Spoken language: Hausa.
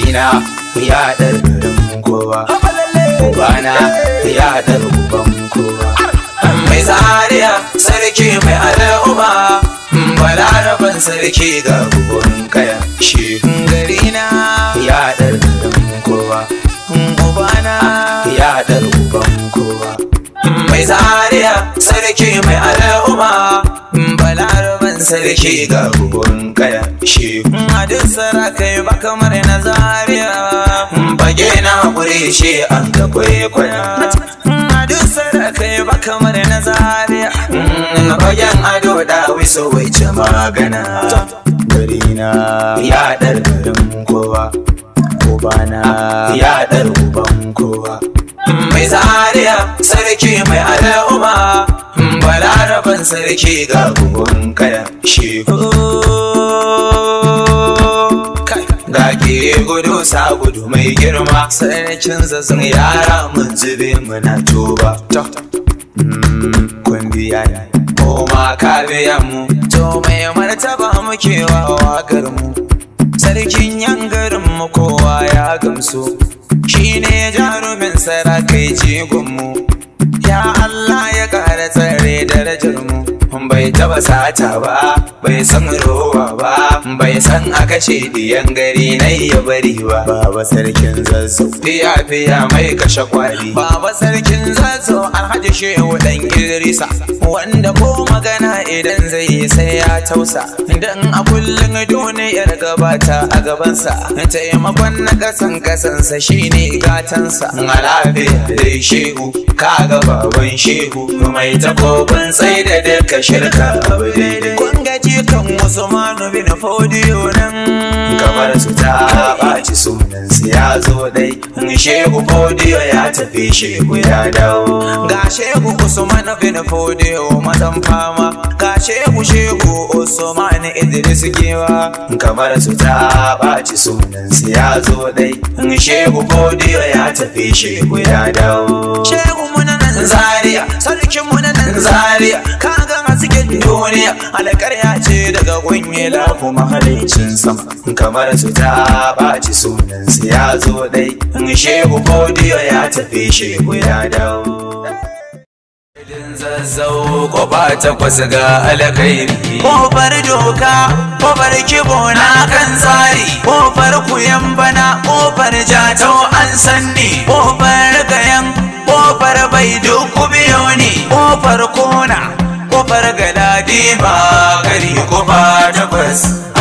na ya dar garin kowa ubana ya dar uban kowa mai zariya sarki mai al'umma balaraban sarki ga uban kaya shi gari na ya dar garin kowa ubana ya dar uban kowa mai zariya sarki mai al'umma balaraban sarki ga uban kaya shi hadin sarakai ba kamar na zariya bage na kure shi an ga kwaikwaya hadin sarakai ba kamar na zariya bagen ado da wiso wai ce magana gari na ya dar garin kowa ubana ya dar uban kowa mai zariya sarki mai al'umma balaraban sarki ga bugun kaya shi ga ke gudu sa gudu mai girma sarkin zazzan yara mun zube muna tuba kun biya ne ko ma ka biya mu to mai martaba muke wa wakar mu sarkin yan garin mu kowa ya gamsu shine jarumin sarakai jigonmu ya Allah ya ƙara tsare darajar mu bai taba sata ba bai san rowa ba bai san a kashe diyan gari na ya bari ba baba sarkin zazzau fiya fiya mai kashe kwali baba sarkin zazzau alhaji shehu dan idrisa wanda ko magana idan zai yi sai ya tausa dan a kullum duniyar gabata a gabansa taimakon na kasan kasansa shine gatansa a lafiya dai shehu kaga baban shehu mai takobin tsaye da duka shirka abu daidai kun gaji kan usmanu bin fodiyo nan kamar su ta ɓaci sunan su ya zo dai shehu fodiyo ya tafi shehu ya dawo ga shehu usmanu bin fodiyo mazan fama ga shehu shehu usman idris gewa kamar su ta ɓaci sunan su ya zo dai shehu fodiyo ya tafi shehu ya dawo shehu muna nan zaria sarkin muna nan zaria kaga hasken duniya alƙarya ce daga kunye lafu mahalicin sama kamar su ta ɓaci sunan su ya zo dai shehu fodiyo ya tafi shehu ya dawo zazzau kofa takwas ga alkhairi kofar doka kofar kibo na kan tsari kofar kuyan bana kofar jatau an sanni kofar gayan kofar bai duku biyo ne kofar kona kofar galadima gari kofa takwas